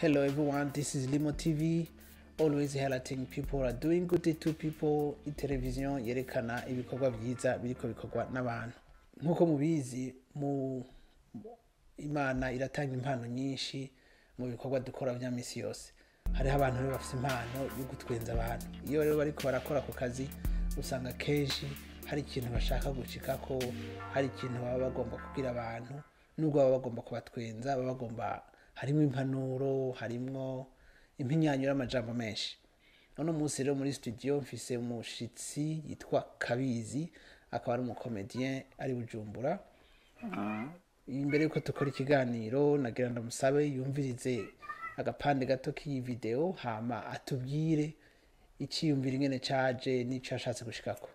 Hello everyone, this is Limo TV. Always highlighting people are doing good to people. Iteleviziyo yerekana ibikorwa byiza biriko bikorwa n'abantu. Nk'uko mubizi mu Imana iratanga impano nyinshi mu bikorwa dukora bya misi yose. Hariho abantu rero bafite impano yo gutwenza abantu. Iyo rero bariko barakora ako kazi usanga kenshi hari ikintu bashaka gushikako, hari ikintu baba bagomba kubwira abantu, nubwo baba bagomba kubatwenza, baba bagomba harimo impanuro, harimwo impinyanyo y'amajambo menshi. Uno munsi rero muri studio mfise umushitsi yitwa Kabizi, akaba ari umukomedien ari Bujumbura. Imbere yuko dukora ikiganiro nagira ndamusabe yumvirize agapande gato k'iyi video hama atubwire iciyumviro ingene caje n'ico yashatse gushikako.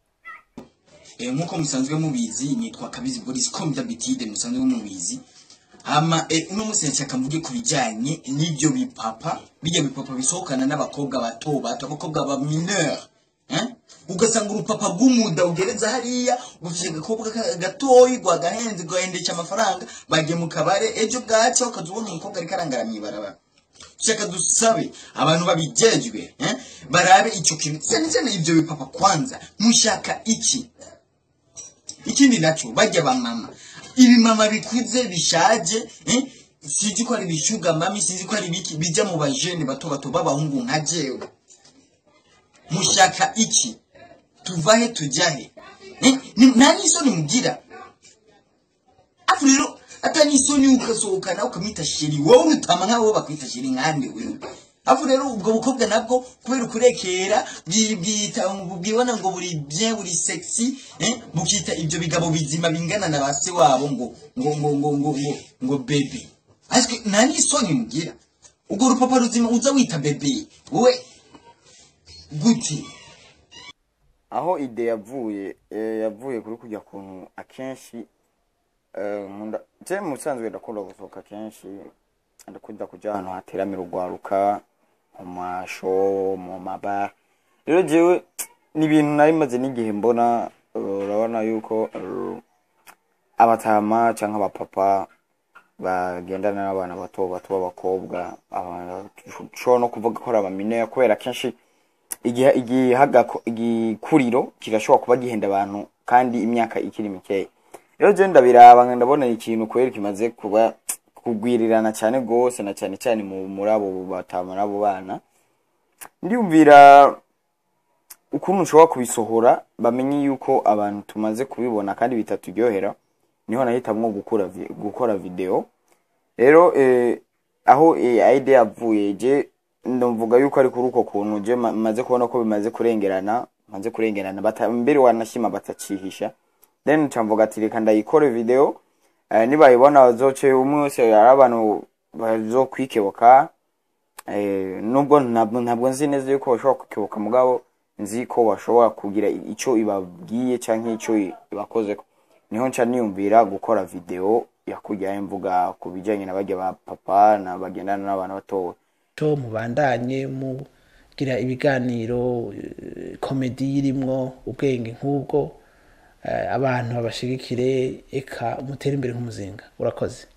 Eh, nk'uko musanzwe mubizi nitwa kabizi boris comme d'habitude musanzwe mubizi hama eh, uno munsi nashaka mvuge ku bijyanye n'ibyo bipapa bijya bipapa bisohokana n'abakobwa bato bato abakobwa ba mineur eh? ugasanga urupapa rw'umuda ugereza hariya ufite agakobwa ka- gatoyi rwagahenze rwahendesha amafaranga bagiye mu kabare ejo bwacya ukaza ubona umukobwa ariko arangara mw'ibarabara shaka dusabe abantu babijejwe eh? barabe icyo kintu cyane cyane ibyo bipapa kwanza mushaka iki ikindi nacyo bajya bamama ibimama bikuze bishaje eh? sinzi ko ari ibishuga mami sinzi ko ari ibiki bijya mu bajene bato bato b'abahungu nka jewe mushaka iki tuvahe tujahe eh? Ni- nta n'isoni mugira afu rero ata n'isoni ugasohokana ukamwita sheri wowe urutama nk'abo bakwita sheri nkande wewe afu rero ubwo bukobwa nabwo kubera ukurekera bwi- bwita bwibona ngo buri bien buri sexy eh? bukita ibyo bigabo bizima bingana na base wabo ngo ngo ngo ngo ngo ngo, ngo bebe ariko nta n'isoni mugira ubwo rupapa ruzima uza wita bebe wowe gute aho ide yavuye eh, yavuye kuri kujya kuntu akenshi eh, nkunda je mu bisanzwe ndakunda gusohoka kenshi ndakunda kuja ahantu hateramira urwaruka mu masho mu mabara rero jewe ni ibintu nari maze n'igihe mbona eh, urabona yuko eh, abatama canke abapapa bagendana n'abana bato bato b'abakobwa aba- ushobora no kuvuga ko ari abamineya kubera kenshi igihe igihaga igikuriro kirashobora kuba gihenda abantu kandi imyaka ikiri mikeya rero je ndabiraba ndabona ni ikintu kweri kimaze kuba kugwirirana cyane gose na cyane cyane mu muri abo batama n'abo bana ndiyumvira ukuntu ushobora kubisohora bamenye yuko abantu tumaze kubibona kandi bitaturyohera niho nahitamwo gukora vi- gukora video rero eh, aho eh, idea yavuye je ndumvuga yuko ari kuri uko kuntu je ma- maze kubona ko bimaze kurengerana maze kurengerana bata, mbere wanashima batacihisha then camvuga ati reka ndayikore video eh, nibayibona bazoce umwe wese ari abantu bazokwikebuka eh, nubwo ntabwo ntabwo nzi neza yuko bashobora kwikebuka mugabo nzi ko bashobora kugira ico ibabwiye canke ico ibakozeko niho nca niyumvira gukora video yakujyaho mvuga ku bijyanye na bajya ba papa na bagendana n'abana batowe to mubandanye mugira ibiganiro eh, komedi irimwo ubwenge nk'ubwo eh, abantu babashigikire eka umutere imbere nk'umuzinga urakoze